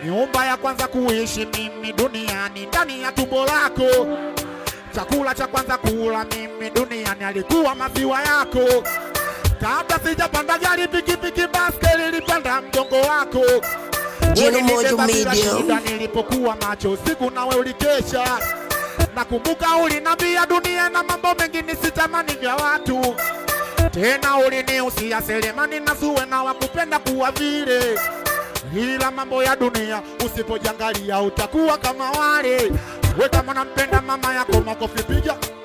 nyumba ya kwanza kuishi mimi duniani ndani ya tumbo lako. Chakula cha kwanza kula mimi duniani alikuwa maziwa yako. Kabla sijapanda gari, pikipiki, baskeli, nilipanda mgongo wako. Jino Mojo Ulinibeba bila Media. shida nilipokuwa macho usiku, nawe ulikesha. Nakumbuka ulinambia dunia na mambo mengi nisitamani vya watu tena uliniusia Selemani na Zuwe na wakupenda kuwa vile, ila mambo ya dunia usipojangalia utakuwa kama wale. We kama nampenda mama yako, makofi piga